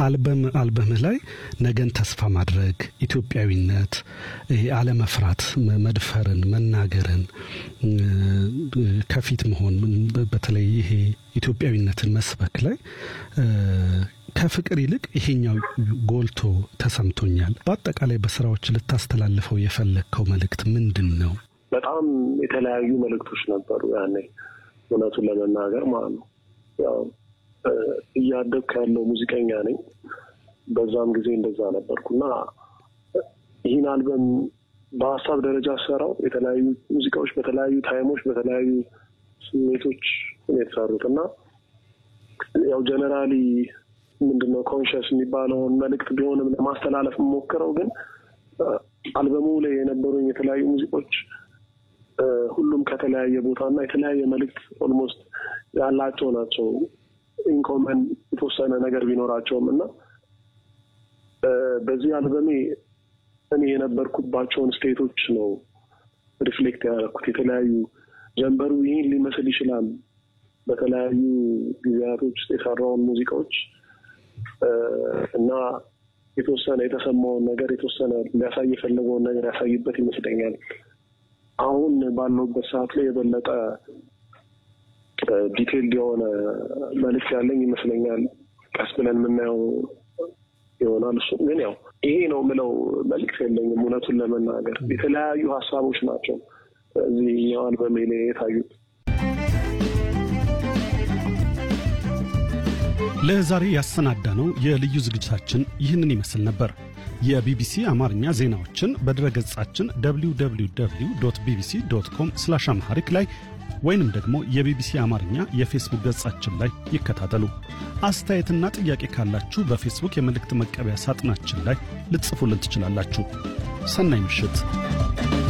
አልበም አልበምህ ላይ ነገን ተስፋ ማድረግ፣ ኢትዮጵያዊነት፣ ይሄ አለመፍራት፣ መድፈርን፣ መናገርን፣ ከፊት መሆን በተለይ ይሄ ኢትዮጵያዊነትን መስበክ ላይ ከፍቅር ይልቅ ይሄኛው ጎልቶ ተሰምቶኛል። በአጠቃላይ በስራዎች ልታስተላልፈው የፈለግከው መልእክት ምንድን ነው? በጣም የተለያዩ መልእክቶች ነበሩ ያኔ እውነቱን ለመናገር ማለት ነው። ያው እያደግኩ ያለው ሙዚቀኛ ነኝ። በዛም ጊዜ እንደዛ ነበርኩና ይህን አልበም በሀሳብ ደረጃ ሰራው የተለያዩ ሙዚቃዎች በተለያዩ ታይሞች በተለያዩ ስሜቶች የተሰሩት እና ያው ጀነራሊ ምንድነው ኮንሽስ የሚባለውን መልእክት ቢሆንም ለማስተላለፍ የምሞክረው ግን አልበሙ ላይ የነበሩኝ የተለያዩ ሙዚቆች ሁሉም ከተለያየ ቦታ እና የተለያየ መልእክት ኦልሞስት ያላቸው ናቸው። ኢንኮመን የተወሰነ ነገር ቢኖራቸውም እና በዚህ አልበሜ እኔ የነበርኩባቸውን ስቴቶች ነው ሪፍሌክት ያደረኩት። የተለያዩ ጀንበሩ ይህን ሊመስል ይችላል። በተለያዩ ጊዜያቶች ውስጥ የሰራውን ሙዚቃዎች እና የተወሰነ የተሰማውን ነገር የተወሰነ ሊያሳይ የፈለገውን ነገር ያሳይበት ይመስለኛል። አሁን ባለውበት ሰዓት ላይ የበለጠ ዲቴይልድ የሆነ መልዕክት ያለኝ ይመስለኛል። ቀስ ብለን የምናየው ይሆናል። እሱ ግን ያው ይሄ ነው የምለው መልዕክት የለኝም። እውነቱን ለመናገር የተለያዩ ሀሳቦች ናቸው እዚህ አልበሜ ላይ የታዩት። ለዛሬ ያሰናዳ ነው የልዩ ዝግጅታችን ይህንን ይመስል ነበር። የቢቢሲ አማርኛ ዜናዎችን በድረገጻችን www ቢቢሲ ዶት ኮም ስላሽ አምሃሪክ ላይ ወይንም ደግሞ የቢቢሲ አማርኛ የፌስቡክ ገጻችን ላይ ይከታተሉ። አስተያየትና ጥያቄ ካላችሁ በፌስቡክ የመልእክት መቀበያ ሳጥናችን ላይ ልትጽፉልን ትችላላችሁ። ሰናይ ምሽት።